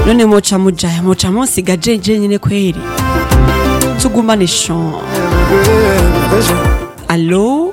none moca mujahe moca musiga jeje nyine kweri tugumane shan alo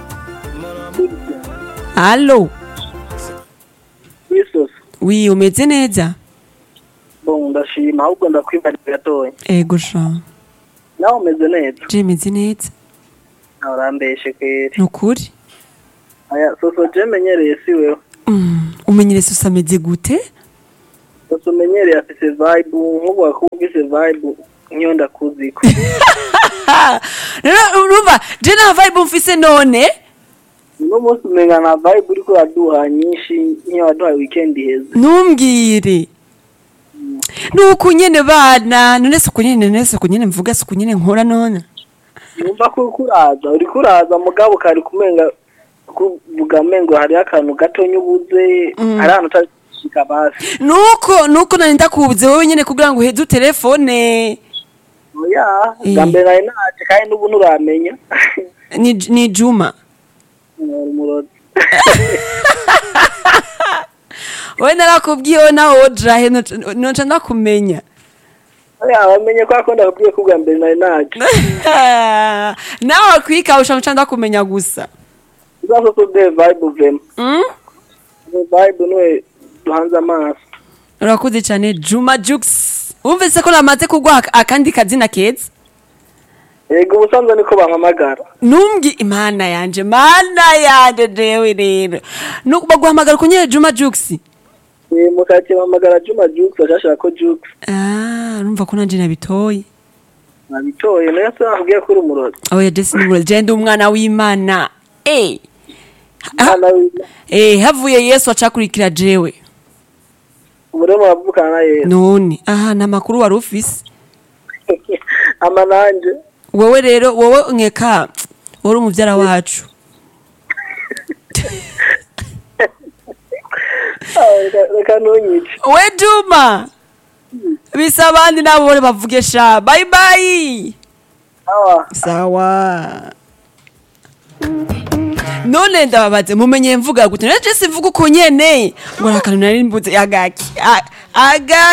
alo Yesus wi umeze neza bon ndashima ahubwo ndakwibarira gatoya ego sha nawe umeze neza je meze neza nawe urambeshe kweri nukuri aya soso je menyereye si wewe Mm, umenyere sose ameze gute soso umenyereye afise vibe nk'ubu wakubwise vibe nk'iyo ndakuziko rero urumva je nta vibe mfise none uno munsi umenga na vibe uriko uraduha nyinshi nk'iyo waduhaye weekend iheze ntumbwire nuko nyene bana none suku nyene none suku nyene mvuga suku nyene nkora none numva ko uriko uraza uriko uraza mugabo kari kumenga kuvuga mengo hariho akantu gatonya ubuze Mm. hari ahantu utashika basi nuko nuko nari ndakubuze wowe nyene kugira ngo uheze telefone oya Eh. bwa mbere nari naje kandi n'ubu nturamenya ni, ni juma umurozi wowe narakubwiye wowe nawe wodrahe noca ndakumenya oya wamenye ko akunda kubwiye ko bwa mbere nari naje nawe kwikawusha nca ndakumenya gusa uzaso so de vibe vema mm? de vibe niwe duhanze amaso urakuze cyane juma jux wumvise ko namaze kuguha akandi kazina keza yego ubusanzwe niko bampamagara numbwi imana yanje mana yanje jewe rero Nu- baguhamagara ku nyene juma jux Eh, mukake bampamagara juma jukes ashashira ko jukes ah urumva ko nanje nabitoye nabitoye nayo se nakubwiye ko uri umurozi oya jesi nibura je ndi umwana w'imana eh mwana wiwe eh havuye yesu acakurikira jewe umurema wavukana na yesu none aha nta makuru wari ufise ama nanje wowe rero wowe nkeka wari umuvyara wacu Ah, reka- reka ntunyice we juma bisa abandi nabo bore bavuge sha bye bye awa sawa none ndababaze mumenye mvuga gute naje simvuga uko nyene ngo nta kantu nari mbuze agaki A- aga